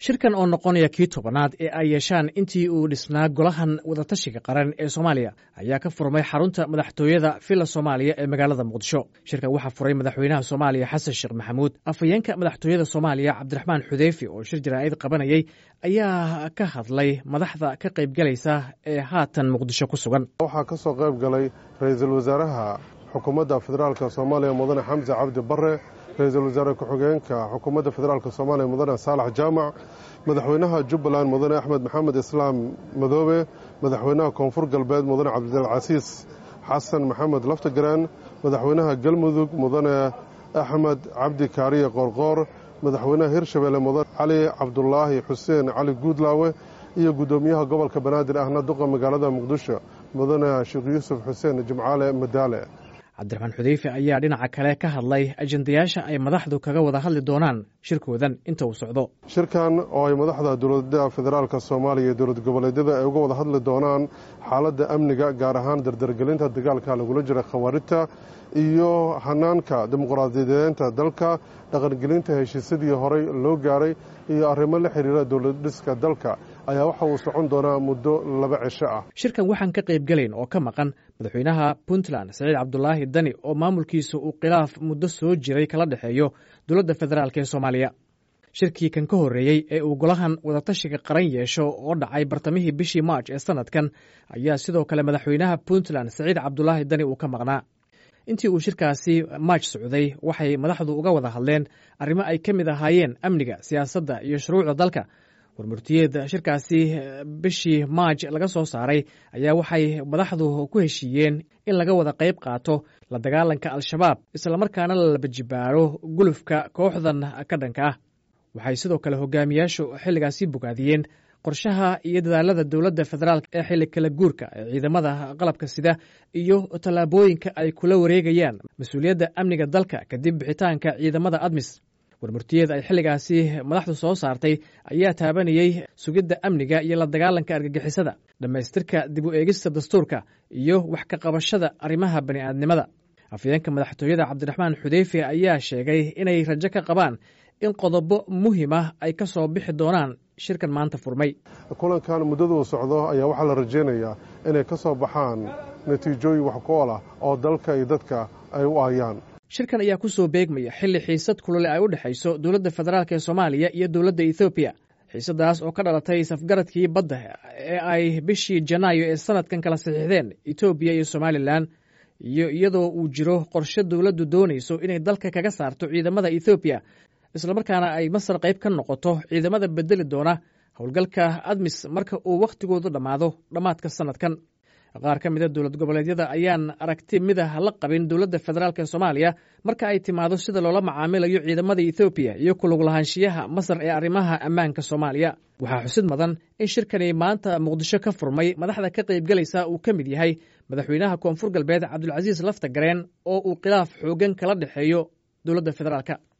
shirkan oo noqonaya kii tobanaad ee ay yeeshaan intii uu dhisnaa golahan wadatashiga qaran ee soomaaliya ayaa ka furmay xarunta madaxtooyada villa soomaaliya ee magaalada muqdisho shirkan waxaa furay madaxweynaha soomaaliya xasan sheekh maxamuud afhayeenka madaxtooyada soomaaliya cabdiraxmaan xudeyfi oo shir jaraa'id qabanayay ayaa ka hadlay madaxda ka qaybgalaysa ee haatan muqdisho ku sugan waxaa ka soo qayb galay ra-iisul wasaaraha xukuumadda federaalk soomaaliya mudane xamse cabdi bare ra-iisul wasaare ku-xigeenka xukuumadda federaalk soomaaliya mudane saalax jaamac madaxweynaha jubbaland mudane axmed maxamed islaam madoobe madaxweynaha koonfur galbeed mudane cabdilcasiis xasan maxamed laftagaraan madaxweynaha galmudug mudane axmed cabdi kaariye qoorqoor madaxweynaha hirshabeelle mudane cali cabdulaahi xuseen cali guudlaawe iyo guddoomiyaha gobolka banaadir ahna duqa magaalada muqdisho mudane sheekh yuusuf xuseen jimcaale madaale cabdiraxmaan xudeyfe ayaa dhinaca kale ka hadlay ajendayaasha ay madaxdu kaga wada hadli doonaan shirkoodan inta uu socdo shirkan oo ay madaxda dowladda federaalk soomaaliya iyo dowlad goboleedyada ay uga wada hadli doonaan xaaladda amniga gaar ahaan dardargelinta dagaalka lagula jira khawaarijta iyo hanaanka dimuqraadiyadeenta dalka dhaqangelinta heshiisyadii horey loo gaaray iyo arrimo la xiriira dowlad dhiska dalka ayaa waxa uu socon doonaa muddo laba cisho ah shirkan waxaan ka qaybgelayn oo ka maqan madaxweynaha puntland saciid cabdulaahi dani oo maamulkiisa uu khilaaf muddo soo jiray kala dhexeeyo dowladda federaalk ee soomaaliya shirkii kan ka horreeyey ee uu golahan wadatashiga qaran yeesho oo dhacay bartamihii bishii march ee sanadkan ayaa sidoo kale madaxweynaha puntland saciid cabdulaahi dani uu ka maqnaa intii uu shirkaasi maaj socday waxay madaxdu uga wada hadleen arrimo ay ka mid ahaayeen amniga siyaasadda iyo shuruucda dalka warmurtiyeed shirkaasi bishii maaj laga soo saaray ayaa waxay madaxdu ku heshiiyeen in laga wada qayb qaato la dagaalanka al-shabaab islamarkaana la labajibaaro gulufka kooxdan ka dhanka ah waxay sidoo kale hogaamiyaashu xilligaasi bogaadiyeen qorshaha iyo dadaalada dowladda federaalk ee xilli kala guurka ee ciidamada qalabka sida iyo tallaabooyinka ay kula wareegayaan mas-uuliyadda amniga dalka kadib bixitaanka ciidamada admis warmurtiyeed ay xilligaasi madaxdu soo saartay ayaa taabanayey sugidda amniga iyo la dagaalanka argagixisada dhammaystirka dib u eegista dastuurka iyo wax ka qabashada arrimaha bani'aadnimada afhayeenka madaxtooyada cabdiraxmaan xudeyfe ayaa sheegay inay rajo ka qabaan in qodobo muhima ay ka soo bixi doonaan shirkan maanta furmay kulankan muddaduu socdo ayaa waxaa la rajaynayaa inay ka soo baxaan natiijooyin wax ku ol ah oo dalka iyo dadka ay u aayaan shirkan ayaa ku soo beegmaya xilli xiisad kulole ay u dhexayso dowladda federaalk ee soomaaliya iyo dowladda ethoobiya xiisadaas oo ka dhalatay safgaradkii badda ee ay bishii janaayo ee sanadkan kala saxiixdeen etoobiya iyo somalilan iyo iyadoo uu jiro qorshe dowladdu doonayso inay dalka kaga saarto ciidamada ethoobiya islamarkaana ay masar qayb ka noqoto ciidamada bedeli doona howlgalka admis marka uu wakhtigoodu dhammaado dhammaadka sanadkan qaar ka mida dowlad goboleedyada ayaan aragti midah la qabin dowladda federaalk ee soomaaliya marka ay timaado sida loola macaamilayo ciidamada ethoobiya iyo kulug lahaanshiyaha masar ee arrimaha ammaanka soomaaliya waxaa xusid mudan in shirkani maanta muqdisho ka furmay madaxda ka qaybgelaysa uu ka mid yahay madaxweynaha koonfur galbeed cabdulcasiis lafta gareen oo uu khilaaf xoogan kala dhexeeyo dowladda federaalk